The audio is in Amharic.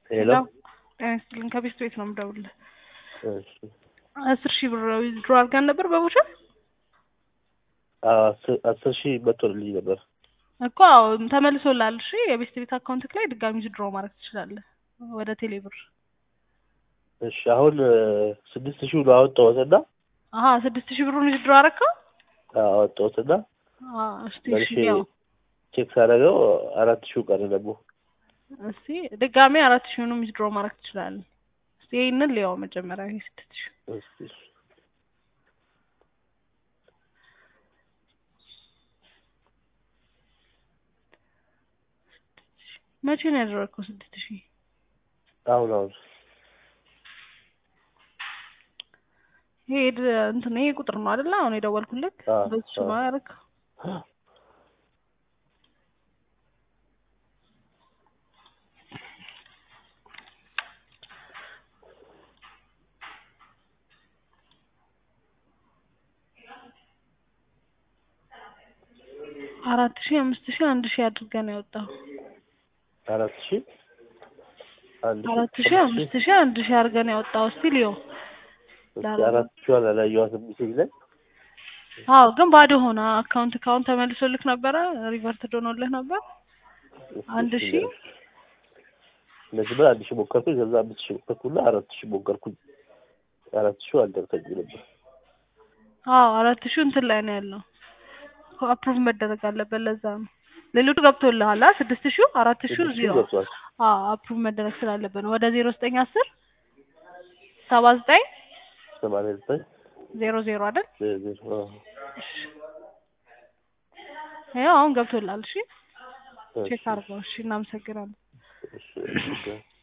ሄሎ ጤና ይስጥልኝ ከቤት ቤት ነው የምደውልልህ። እሺ አስር ሺህ ብር ዊዝድሮ አድርገን ነበር በቦቻ አዎ አስር አስር ሺህ መጥቶልኝ ነበር። እኮ አዎ ተመልሶልሃል። እሺ የቤት ቤት አካውንትክ ላይ ድጋሚ ዊዝድሮ ማድረግ ትችላለህ ወደ ቴሌ ብር። እሺ አሁን ስድስት ሺህ ነው አወጣሁትና አሀ ስድስት ሺህ ብሩን ዊዝድሮ አደረከው? አወጣሁትና አዎ እስቲ እሺ መልሼ ያው ቼክ ሳደርገው አራት ሺህ ቀረ ደግሞ እስቲ ድጋሚ አራት ሺህንም ዊዝድሮ ማድረግ ትችላለህ። እስቲ ይሄንን ሊያው መጀመሪያ ይሄ ስድስት ሺህ እስኪ እሺ። መቼ ነው ያደረግከው ስድስት ሺህ? አሁን አሁን ይሄ ድ- እንትን ይሄ ቁጥር ነው አይደለ? አሁን የደወልኩልክ አዎ፣ በሱ ነው አዎ። ያደረግከው? አራት ሺህ አምስት ሺህ አንድ ሺህ አድርገን ያወጣው አራት ሺህ አንድ አራት ሺህ አምስት ሺህ አንድ ሺህ አድርገን ያወጣው እስቲ ሊዮ እስኪ አራት ሺህ አላየኋትም ሜሴጅ ላይ አዎ ግን ባዶ ሆነ አካውንት ካሁን ተመልሶልክ ነበረ ሪቨርት ዶኖልህ ነበር እስኪ አንድ እሺ ሺህ ንገረኝ። መጀመሪያ አንድ ሺህ ሞከርኩኝ ከዛ አምስት ሺህ ሞከርኩና አራት ሺህ ሞከርኩኝ አራት ሺህ አልደረሰኝ ነበር አዎ አራት ሺህ እንትን ላይ ነው ያለው አፕሩቭ መደረግ አለበት ለዛ ነው ሌሎቹ ገብቶልሃል አ ስድስት ሺህ አራት ሺህ ስድስት ሺህ ዜሮ ገብቷል አዎ አፕሩቭ መደረግ ስላለበት ነው ወደ ዜሮ ዘጠኝ አስር ሰባ ዘጠኝ ሰማንያ ዘጠኝ ዜሮ ዜሮ አይደል ዜሮ ዜሮ አዎ። ያው አሁን ገብቶልሃል እሺ እሺ፣ ቼክ አድርገው እሺ እናመሰግናለን እሺ እሺ